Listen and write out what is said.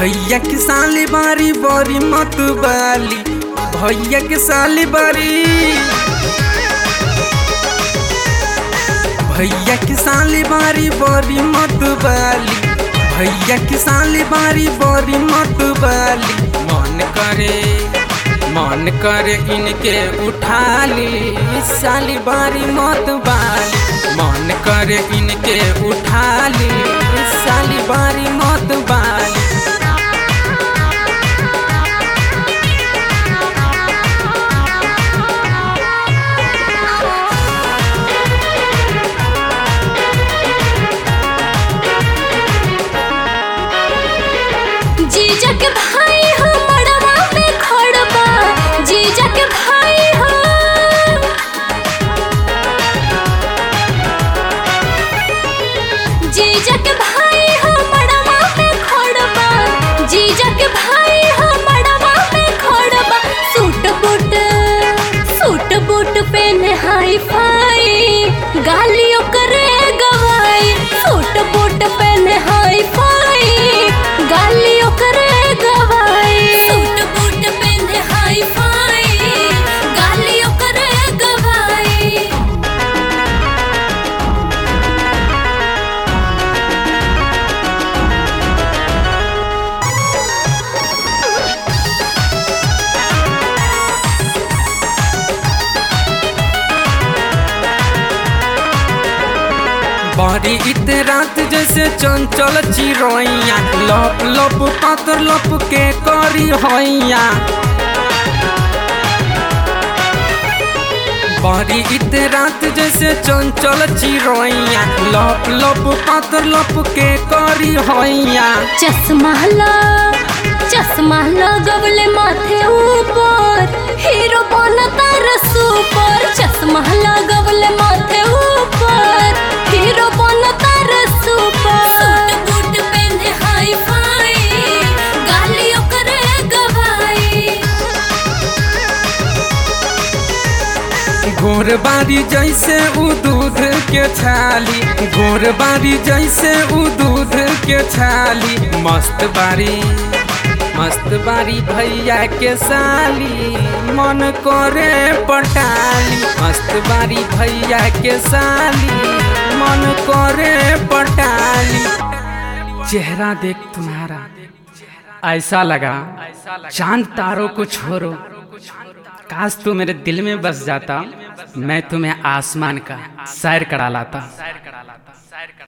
भैया के साली बारी बड़ी मत बाली भैया के साली बारी भैया के साली बारी बड़ी मत बाली भैया के साली बारी बड़ी मत बाली मन करे मन करे इनके उठा ली साली बारी मत बाली मन करे इनके उठा ली साली बारी मत बाली जीजा के भाई हो मड़वा में खड़बा जीजा के भाई हो जीजा के भाई हो मड़वा में खड़बा जीजा के भाई हो मड़वा में खड़बा सूट बूट सूट बूट पहने हाई फाई गालियों करे गवाई सूट बूट पहने हाई फाई गालियों करे गवाई सूट बूट पहने हाई फाई गालियों करे गवाई बड़ी इत रात जैसे चंचल चिड़ैया लप लप पातर लप के करी हैया बड़ी इत रात जैसे चंचल चिड़ैया लप लप पातर लप के करी हैया चश्मा ला चश्मा लगवले माथे ऊपर हीरो बनता रसूपर चश्मा लगवले माथे ऊपर हीरो बनता रसूपर सूट बूट पहने हाई फाई गालियों करे गवाई घोरबारी जैसे उ दूध के छाली घोरबारी जैसे उ दूध के छाली मस्त बारी मस्त बारी भैया के साली मन करे पटाली मस्त बारी भैया के साली मन करे पटाली चेहरा देख तुम्हारा ऐसा लगा चांद तारों को छोड़ो काश तू मेरे दिल में बस जाता मैं तुम्हें आसमान का सैर करा लाता